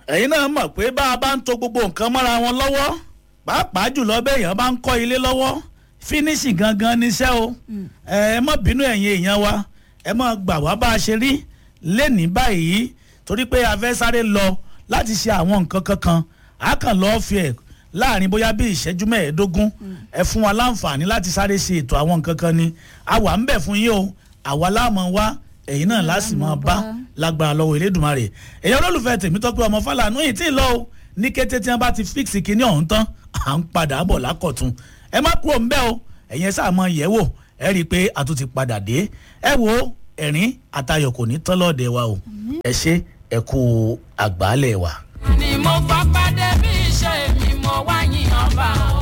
ẹ̀yin náà mọ̀ pé bá a bá ń to gbogbo nǹkan mọ́ra wọn lọ́wọ́ pàápàá jùlọ bẹ́ẹ̀yàn bá ń kọ́ ilé lọ́wọ́ fínísì gangan níṣẹ́ o ẹ má bínú ẹ̀yin èèyàn wa ẹ má gbà wá bá a ṣe rí lẹ́nìí báyìí torí pé a fẹ́ sáré lọ láti ṣe àwọn nǹkan kankan a kàn lọ́ọ́ fi ẹ̀ láàrin bóyá bí ìṣẹ́jú mẹ́ẹ̀ẹ́dógún ẹ fún wa láǹfààní láti sáré ṣe ètò àwọn nǹkan kan ni a wà ń bẹ̀ fún yín o àwa láàmú wa ẹ̀yin náà láti máa bá lágbára lọ́wọ́ Elédùmarè èèyàn olólùfẹ́ Tèmítọ́pẹ́ ọmọ Fálànú yìí tí ì lọ o ní kété tí wọ́n bá ti fíìsì kinní ọ̀hún tán à ń padà bọ̀ lákọ̀tún ẹ má kúrò ńbẹ́ o ẹ̀yin sáà mọ yẹ̀ wò ẹ rí i pé a tún ti padà dé ẹ wo ẹ̀rín àtayọ̀ kò ní tán lọ́ọ̀dẹ̀ wa o ẹ ṣe ẹ kú àgbálẹ̀ wa. ni mo fapá débi iṣẹ́ mi mo wá yìn ọba o.